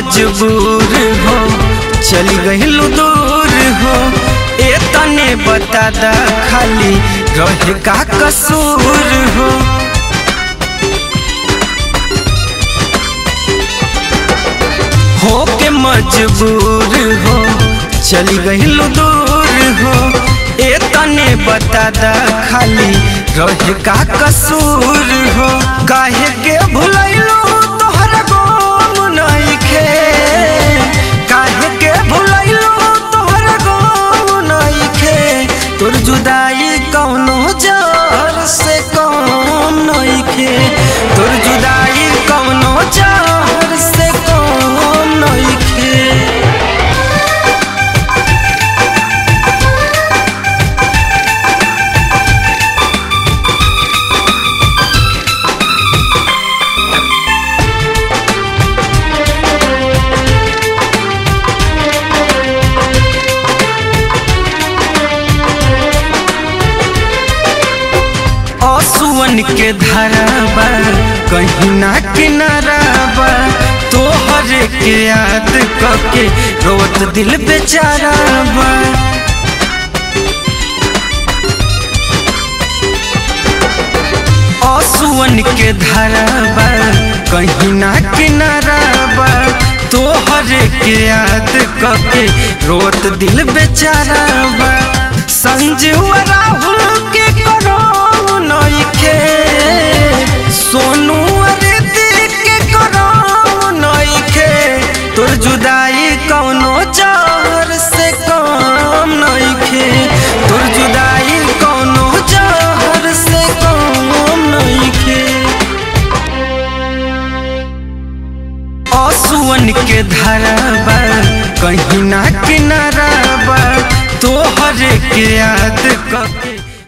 मजबूर हो चली गइलू दूर हो ए तने बता दा खाली रहे का कसूर हो हो के मजबूर हो चली गइलू दूर हो ए तने बता दा खाली रहे का कसूर हो काहे के भुलैलू तोहर गोम नइखे काहे के भुलैलू तोहर गोम नइखे तोर जुदाई कौनो जर से कौन नइखे तोर जुदाई कौनो जर से कौन नइखे असुवन के धराबा कहीं ना किनाराबा तोहर के याद कके रोत दिल बेचाराबा असुवन के धराबा कहीं ना किनाराबा तोहर के याद कके रोत दिल बेचाराबा संजीव राहुल के करो नइखे सोनू अरिति के करो नइखे तोर जुदाई कौनो जहर से कम नइखे तोर जुदाई कौनो जहर से कम नइखे असुवन के धराबा कहीं ना किनाराबा तोहर के याद कके